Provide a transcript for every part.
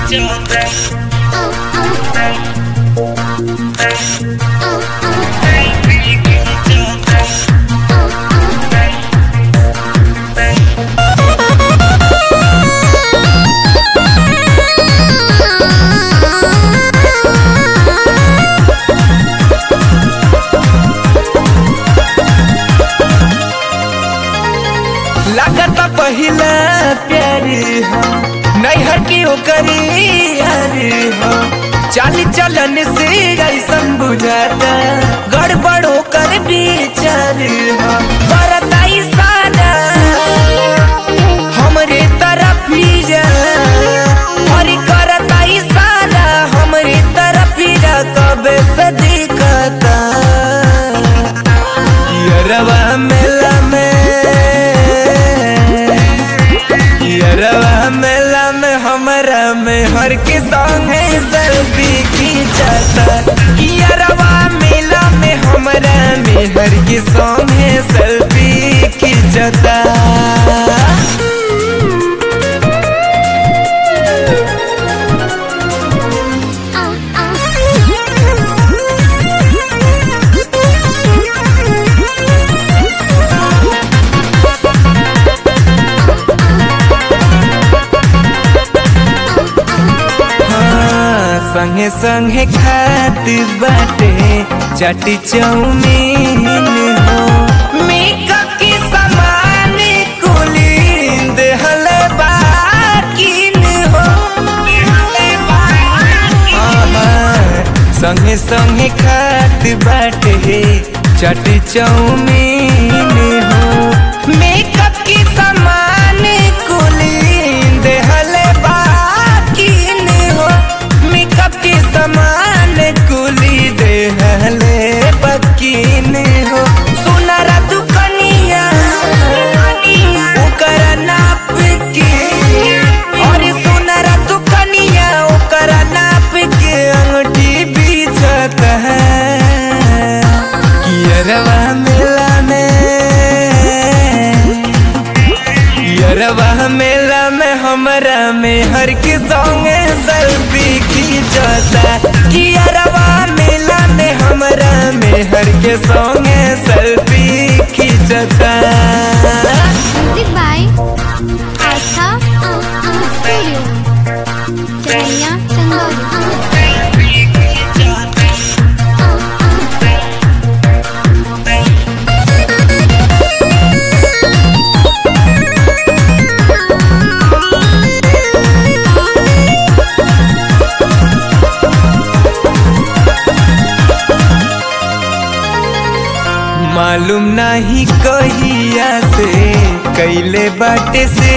लागत पहिला प्यार हो नैहर की ओकरी यार हो चाली चलन से ऐसन बुझाता गड़बड़ होकर विचार हो बरताई सारा हमरे तरफ ही जा और करताई सारा हमरे तरफ ही जा कबे से दिखता यरवा मेला में यरवा मेला में हमरा में हर के संगे सेल्फी खींचता यरवा मेला में हमरा में हर के संगे सेल्फी खींचता हाँ, संगे संगे खात बाटे चटी चौमीन हो मेकअप के सामान कुली देहल बाकिन हो हाँ, हाँ, संगे संगे खात बाटे चटी चौमीन हो मेकअप के सामान कुली देहल बाकिन हो मेकअप के सामान कुली देहले बकिन हो सुनरा दुकनिया ओकरा नाप के और सुनरा दुकनिया ओकरा नाप के अंगूठी बीचत है कियरवा मेला में यरवा मेला में हमरा में हर के संगे सेल्फी खींचता कि यरवा मेला में हमरा में हर के संगे सेल्फी खींचता Music by Astha Studio. Chennaiya, Changauri. मालूम नहीं कहिया से कैले बाटे से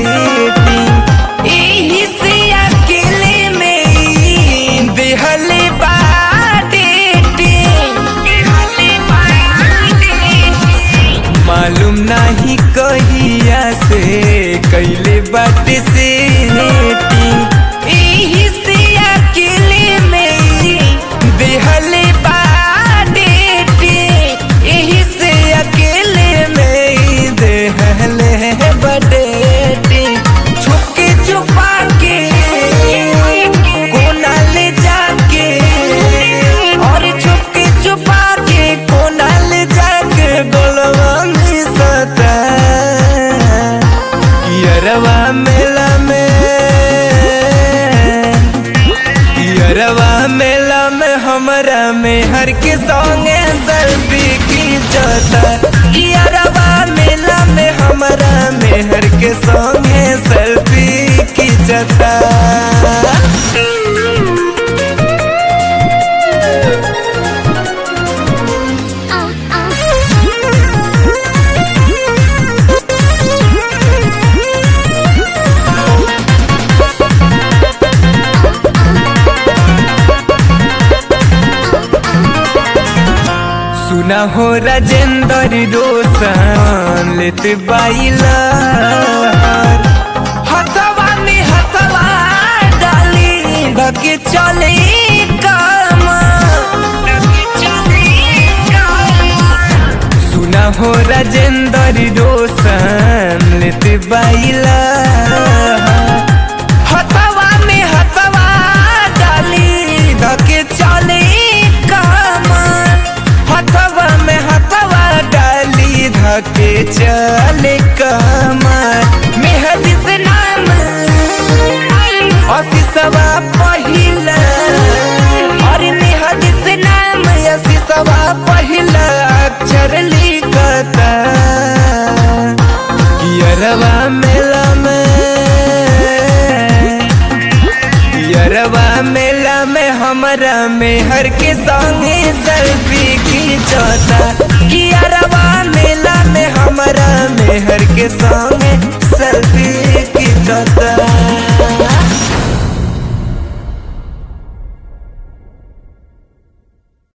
एही से अकेले में ई देहले बाटे मालूम नहीं कहिया से कैले बाटे से एही से अकेले में ई देहले बाटे एही से अकेले में ई देहले बडेटी छुपके छुपा के कोना ले जाके और छुपके छुपा के कोना ले जाके गोलवा में सता यरवा मेला में यरवा मेला में हमरा में हर के संगे सेल्फी खींचता यरवा मेला में हमरा में हर के संगे सेल्फी खींचता सुना हो राजेंद्र रोशन लेत बाइला हथवा में हथवा डाली ढके चले काम सुना हो राजेंद्र रोशन लेत बाइला हथवा में हथवा में हर के संगे सेल्फी खींचता